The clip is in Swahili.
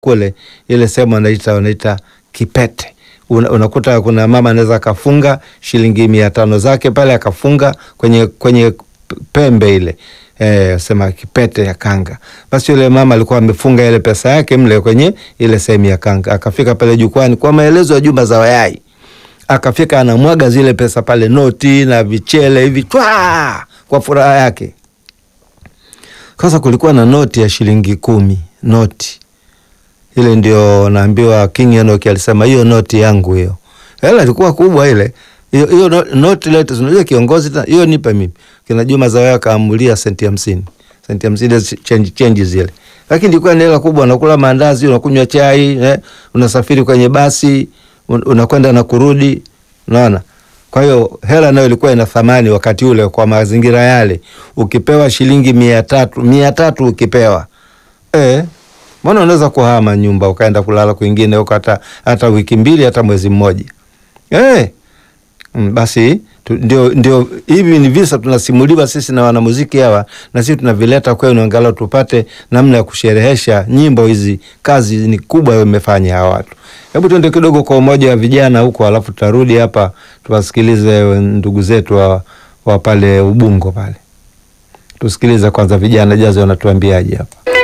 kule ile sehemu wanaita wanaita kipete. Una, unakuta kuna mama anaweza akafunga shilingi mia tano zake pale akafunga kwenye kwenye pembe ile eh, sema kipete ya kanga. Basi yule mama alikuwa amefunga ile pesa yake mle kwenye ile sehemu ya kanga, akafika pale jukwani kwa maelezo ya Juma za Wayai, akafika anamwaga zile pesa pale, noti na vichele hivi twa kwa furaha yake. Sasa kulikuwa na noti ya shilingi kumi, noti ile ndio naambiwa King Enoch alisema hiyo noti yangu hiyo. Hela ilikuwa kubwa ile. Hiyo hiyo no- noti lete unajua kiongozi ta- hiyo nipe mimi. Kina Juma Zawaya kaamulia senti hamsini. Senti hamsini change change zile. Lakini ilikuwa ni hela kubwa, unakula maandazi, unakunywa chai, eh, unasafiri kwenye basi, un, unakwenda na kurudi. Unaona? Kwa hiyo hela nayo ilikuwa ina thamani wakati ule kwa mazingira yale. Ukipewa shilingi mia tatu, mia tatu ukipewa. Eh, mbona unaweza kuhama nyumba ukaenda kulala kwingine huko hata hata wiki mbili hata mwezi mmoja. Eh. Mm, basi tu, ndio ndio hivi ni visa tunasimuliwa sisi na wanamuziki hawa na sisi tunavileta kwenu angalau tupate namna ya kusherehesha nyimbo hizi. Kazi ni kubwa imefanya hawa watu. Hebu tuende kidogo kwa umoja wa vijana huko, alafu tutarudi hapa tuwasikilize ndugu zetu wa, wa pale Ubungo pale. Tusikilize kwanza vijana jazi wanatuambiaje hapa.